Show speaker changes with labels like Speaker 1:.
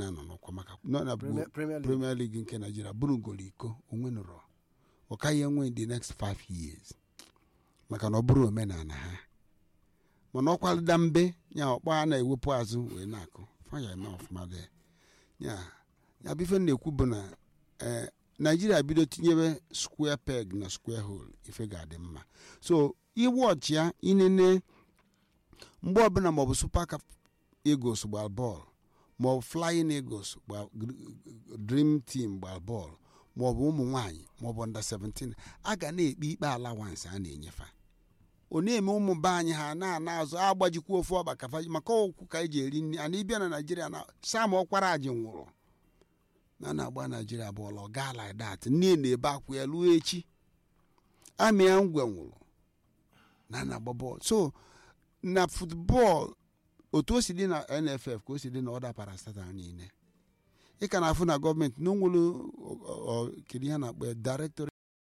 Speaker 1: na-anọ n'ọkwa maka nọ na
Speaker 2: Premier- Premier League.
Speaker 1: premier league nke naijiria bụrụ ngolo iko onwe nụrụ ọ kaghị enwe the next five years maka na ọ bụrụ omenala ha mana ọkwalida mbe ya ọkpọ a na-ewepụ azụ wee na-akụ faya eme ọfụma dị ya ya bụ ife m na-ekwu bụ na ee naijiria bido tinyebe square peg na square hole ife ga-adị mma so iwọchi ya inene mgbe ọbụla maọbụ super Cup eagles gbara bọọlụ maọbụ flying eagles gba dream team gbara bọọlụ maọbụ ụmụ nwanyị maọbụ under 17 a ga na-ekpe ikpe alawansi a na-enyefa ọ na-eme ụmụ be anyị ha na-ana azụ agbajikwa ofu ọba kafa maka okwu ka eji eri nri ana ịbịa na naijiria na sam ọkwara ji nwụrụ na na-agba naijiria bọọlụ ọ gaa like that nne na-ebe akwụ ya ruo echi amịa ngwe nwụrụ na na-agba bọọlụ so na futbọọlụ otu o si dị na nff ka o si dị na ọda parastatal niile ị ka na-afụ na gọọmenti na onwere kedu ihe a na-akpọ ya director